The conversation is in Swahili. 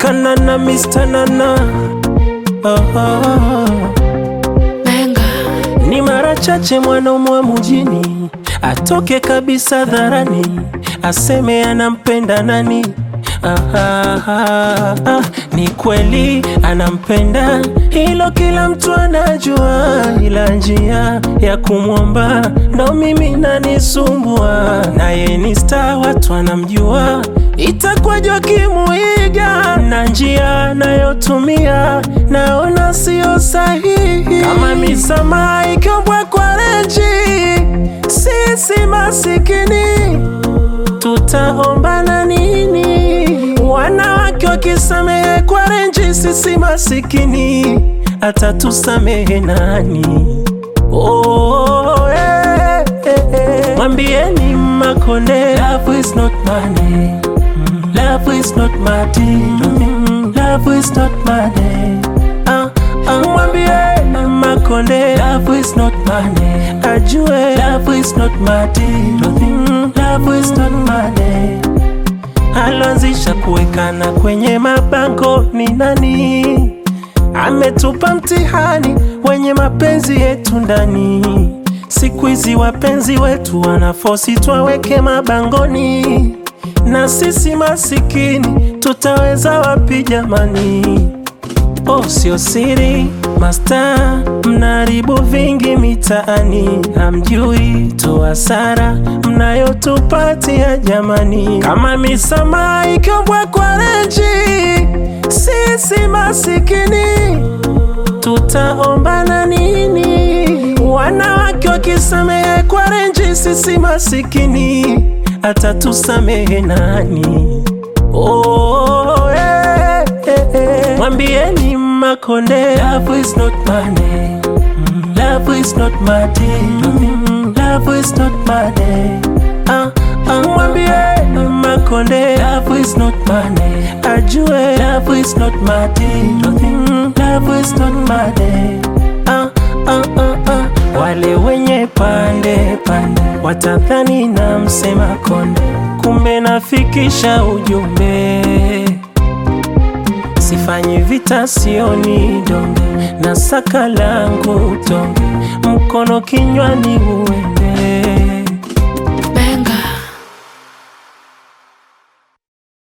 kanana Mr. Nana oh, oh, oh. Benga. Ni mara chache mwanaume wa mjini atoke kabisa dharani aseme anampenda nani. Ah, ah, ah, ah. Ni kweli anampenda, hilo kila mtu anajua, ila njia ya kumwomba ndo mimi nanisumbua. Naye ni star, watu wanamjua, itakwaje wakimuiga na njia anayotumia naona sio sahihi. Kama misamaha ikiombwa kwa renji, sisi masikini tutaombana nini? Wanawake wakisamehe kwa renji, sisi masikini atatusamehe nani? Oh, eh, eh, eh. Mwambieni Makonde, love is not money. Mm, Love is not money. Mm, Love is not money. Ah, ah, mwambie Makonde, love is not money. Ajue love is not money. Mm, Love is not money. Aloanzisha kuwekana kwenye mabango ni nani? Ametupa mtihani wenye mapenzi yetu ndani. Siku hizi wapenzi wetu wanafosi twaweke mabangoni, na sisi masikini tutaweza wapi jamani? Oh, sio siri masta, mnaharibu vingi mitaani, hamjui tu hasara mnayotupatia jamani. Kama misamaha ikiombwa kwa renji, sisi masikini tutaombana nini? Wanawake wakisamehe kwa renji, sisi masikini atatusamehe nani? Oh, eh, eh, eh. Mwambieni Makonde, love is not money. Mm, Love is not money. Mm, Love is not money. Ah, ah, mwambie Makonde, love is not money. Ajue love is not money. Mm, Love is not money. Ah, ah, ah, ah. Wale wenye pande pande watadhani na msema konde, kumbe nafikisha ujumbe Sifanyi vita, sioni donge na saka langu tonge, mkono kinywani uende